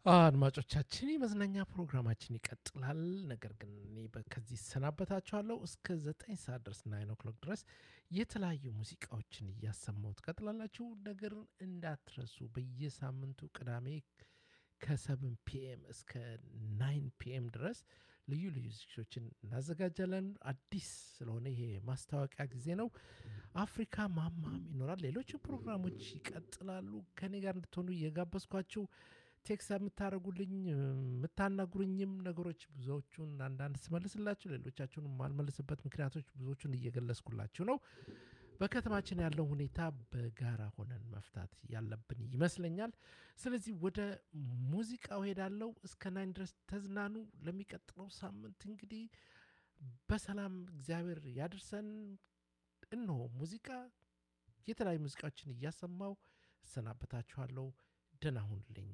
አድማጮቻችን የመዝናኛ ፕሮግራማችን ይቀጥላል። ነገር ግን እኔ በ- ከዚህ እሰናበታችኋለሁ። እስከ ዘጠኝ ሰዓት ድረስ ናይን ኦክሎክ ድረስ የተለያዩ ሙዚቃዎችን እያሰማሁ ትቀጥላላችሁ። ነገር እንዳትረሱ በየሳምንቱ ቅዳሜ ከሰብን ፒኤም እስከ ናይን ፒኤም ድረስ ልዩ ልዩ ዝግጅቶችን እናዘጋጃለን። አዲስ ስለሆነ ይሄ ማስታወቂያ ጊዜ ነው። አፍሪካ ማማም ይኖራል። ሌሎች ፕሮግራሞች ይቀጥላሉ። ከኔ ጋር እንድትሆኑ እየጋበዝኳችሁ ቴክስ የምታደርጉልኝ የምታናግሩኝም ነገሮች ብዙዎቹን አንዳንድ ስመልስላችሁ፣ ሌሎቻችሁን የማልመልስበት ምክንያቶች ብዙዎቹን እየገለጽኩላችሁ ነው። በከተማችን ያለው ሁኔታ በጋራ ሆነን መፍታት ያለብን ይመስለኛል። ስለዚህ ወደ ሙዚቃው ሄዳለው። እስከ ናይን ድረስ ተዝናኑ። ለሚቀጥለው ሳምንት እንግዲህ በሰላም እግዚአብሔር ያድርሰን። እነሆ ሙዚቃ የተለያዩ ሙዚቃዎችን እያሰማው እሰናበታችኋለሁ። ደህና ሁኑልኝ።